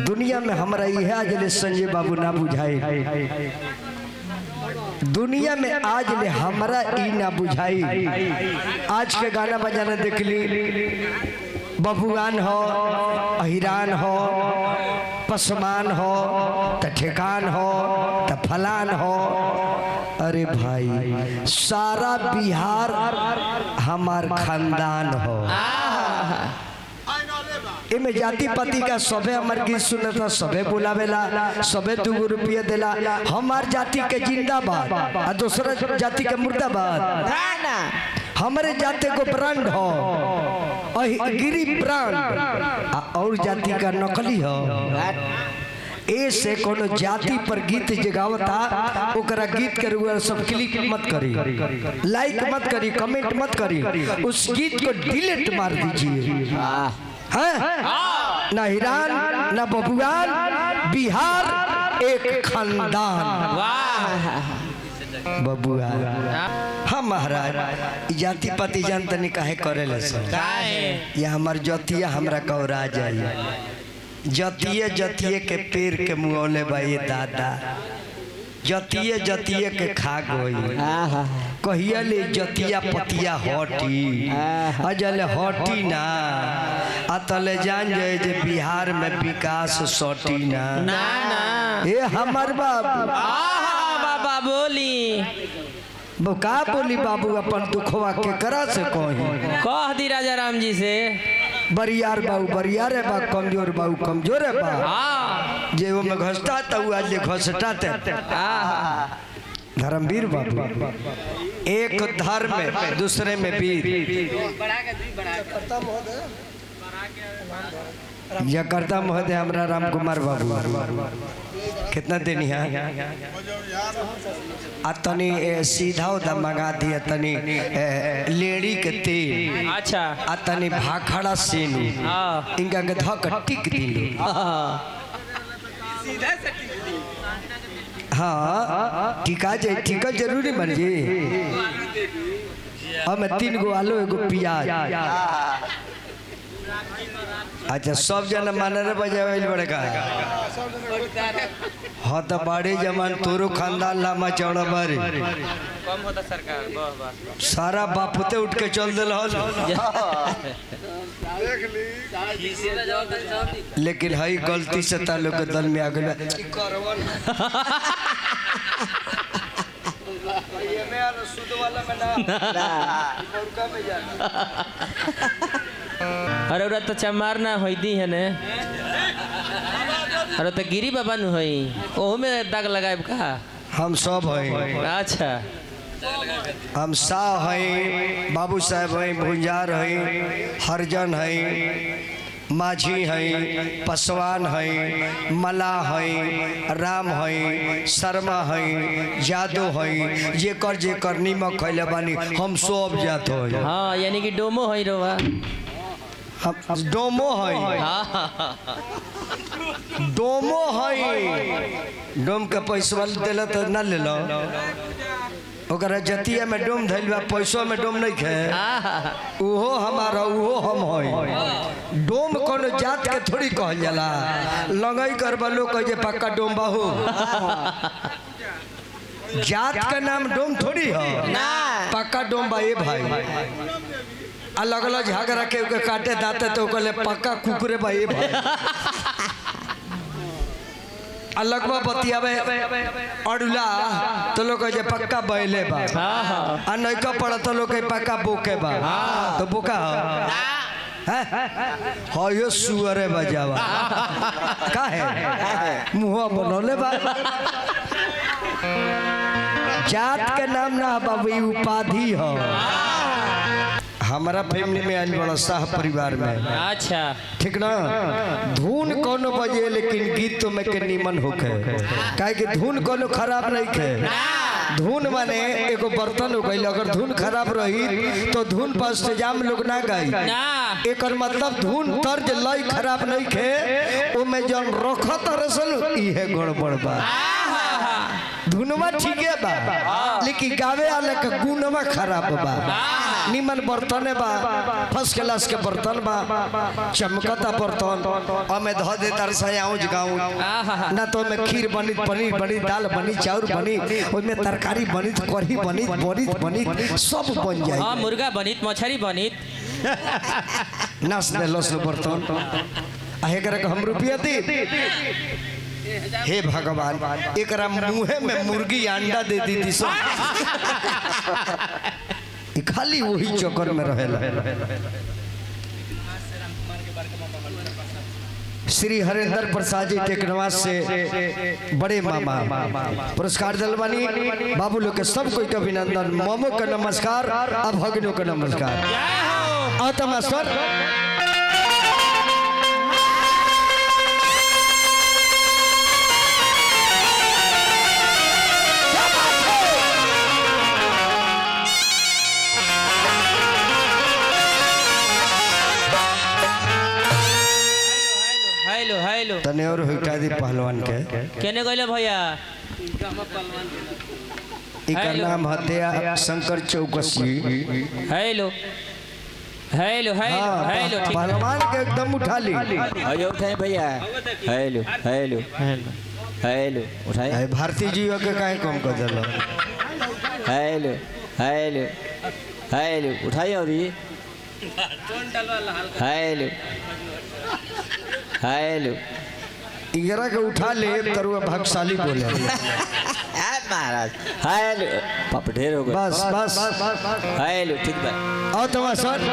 दुनिया में हमरा इहे आज ले संजय बाबू ना बुझाई दुनिया में आज ले हमरा ई ना बुझाई आज के गाना बजाना देख ली बबुआन हो अहिरान हो पसमान हो त ठेकान हो त फलान हो अरे भाई सारा बिहार हमार खानदान हो एमे जाति पाति का सबे हमर गीत सुनता सबे बुलावेला सबे दू रुपया देला हमार जाति के जिंदाबाद आ दूसरा जाति के मुर्दाबाद हमारे जाति को ब्रांड हो अहि गिरी ब्रांड आ और जाति का नकली हो ए से कोनो जाति पर गीत जगावता ओकरा गीत के रुआ सब क्लिक मत करी लाइक मत करी कमेंट मत करी उस गीत को डिलीट मार दीजिए हैं ना हिरान ना बबुआन बिहार एक खानदान बबुआ हाँ महाराज ई जाति पाति जान तनी काहे करेले सब ये हमार जतिया हमरा कौरा जाइए जतिये जतिये के पेड़ के मुँहले बा ये दादा जतिये जतिये के खा गई कहिया ले जतिया पतिया हटी अजल हटी ना अतले जान जाए जे बिहार में विकास सटी ना ना ना ए हमर बाबू आहा बाबा बोली वो का बोली बाबू अपन दुखवा के करा से कही कह दी राजा राम जी से बरियार बाबू बरियार है बा कमजोर बाबू कमजोर है बा हाँ जे वो में घसता तो वो आज घसटाते आहा धर्मवीर बाबू एक धर्म में दूसरे में वीर जकर्ता महोदय हमरा राम कुमार बाबू कितना देनी है आ तनी ए, सीधा उधा मंगा दिया तनी ए, लेडी के तेल अच्छा आ तनी भाखड़ा सेनु हाँ इनका के धक टिक दिलू हाँ टीका जे टीका जरूरी बन जी हमें तीन गो आलू एगो प्याज अच्छा सब जना मानर बजावे बड़े का हाँ तो बड़े जमान तोरो खानदान लामा चौड़ा बारे कम होता सरकार बस बस सारा बापुते उठ के चल दिल लेकिन हई गलती से तालुक के दल में आ गया अरे उरा तो चमार ना होई दी है ने अरे तो गिरी बाबा नु होई ओहू में दाग लगाए का हम सब हैं अच्छा हम शाह हैं बाबू साहब हैं भुंजार हैं हरजन हैं माझी हैं पसवान हैं मला हैं राम हैं शर्मा हैं जादव हैं जेकर जेकर नीमक खैले बानी हम सब जात हैं हाँ यानी कि डोमो होई रोवा हम डोमो हैं हाँ डोमो हैं डोम के पैसा दिल तो ना ले लो ओकरा जतिया में डोम धैल बा पैसों में डोम नहीं खे आहा उहो हमारा उहो हम हई डोम कोनो जात के थोड़ी कहल जाला लगई करबा लोग कहे जे पक्का डोम बाहू जात का नाम डोम थोड़ी है ना पक्का डोम बा ए भाई अलग अलग झगड़ा के ओके काटे दाते तो कहले पक्का कुकुरे बा ए भाई अलग बा बतियावे अड़ुला तो लोग कहे जे पक्का बैले बा हाँ हाँ आ नैका पड़ा तो लोग के पक्का बोके बा तो बोका हो हाँ यो सुअरे बजावा का है मुँह बनौले बा जात के नाम ना बाबू ई उपाधि हो हमारा फैमिली में आयल बड़ा शाह परिवार में अच्छा ठीक ना धुन कोनो बजे लेकिन गीत में के निमन होखे काहे कि धुन कोनो खराब नहीं खे धुन माने एगो बर्तन हो गई अगर धुन खराब रही तो धुन पर से जाम लोग ना गाई ना एकर मतलब धुन तर्ज लय खराब नहीं खे ओमे जन रखत रसन इहे गड़बड़ बा धुनवा ठीके बा लेकिन गावे वाले के गुणवा खराब बा निमन बर्तन बा फर्स्ट क्लास के बर्तन बा चमकता बर्तन हमें धो दे तर से आऊं गाऊं आहा ना तो में खीर बनी पनीर बनी दाल बनी चाउर बनी उसमें तरकारी बनी कढ़ी बनी बनी बनी सब बन हाँ जाए मुर्गा बनित मछली बनित नाच दे लस बर्तन आ एकरा के हम रुपया दी हे भगवान एकरा मुंहे में मुर्गी अंडा दे दी थी सब ई खाली वही चक्कर में रहेला श्री हरेंद्र प्रसाद जी टेकनवास से बड़े मामा पुरस्कार दलवानी बाबू लोग के सब कोई के अभिनंदन मोमो का नमस्कार अब भगनों का नमस्कार आता मास्टर हेलो हेलो तने और हुटा दी पहलवान के केने गइले भैया इका हेलो। नाम हत्या Shankar Chauksey hello hello hello हाँ, हेलो ठीक पहलवान के एकदम उठा ली अयो उठाए भैया हेलो हेलो हेलो उठाए अरे भारती जी के काहे कम कर दिलो हेलो हेलो हेलो उठाइए और ये हेलो हेलो इगरा के उठा ले तरुआ भागशाली बोले महाराज हेलो पाप ढेर हो गए बस बस हेलो ठीक बा आओ तमा सर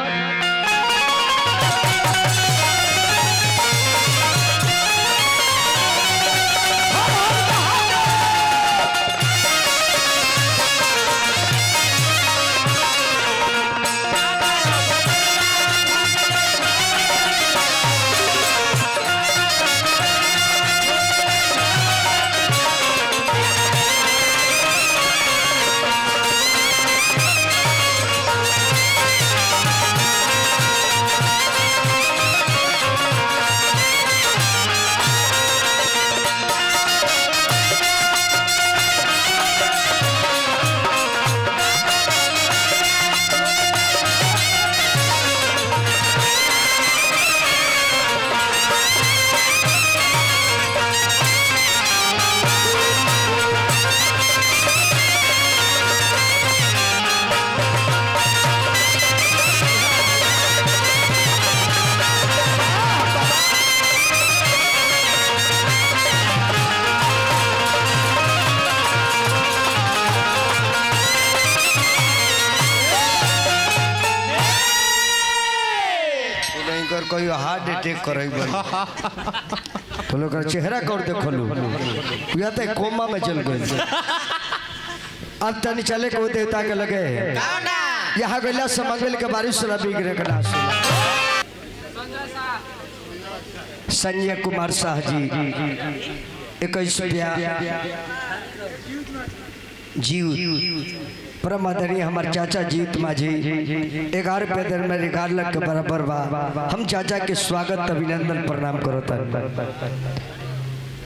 नहीं कर कोई हार्ट अटैक करे तो लोग का चेहरा कर देखो लो या तो कोमा में चल गए अब तनी चले को देवता के लगे यहाँ गैला समगल के बारिश से बिगड़े के नाश संजय कुमार शाह जी इक्कीस रुपया जीव परम आदरणीय हमारे चाचा जीत माझी ग्यारह रुपया देर में ग्यारह लाख के बराबर बा हम चाचा के स्वागत अभिनंदन प्रणाम करो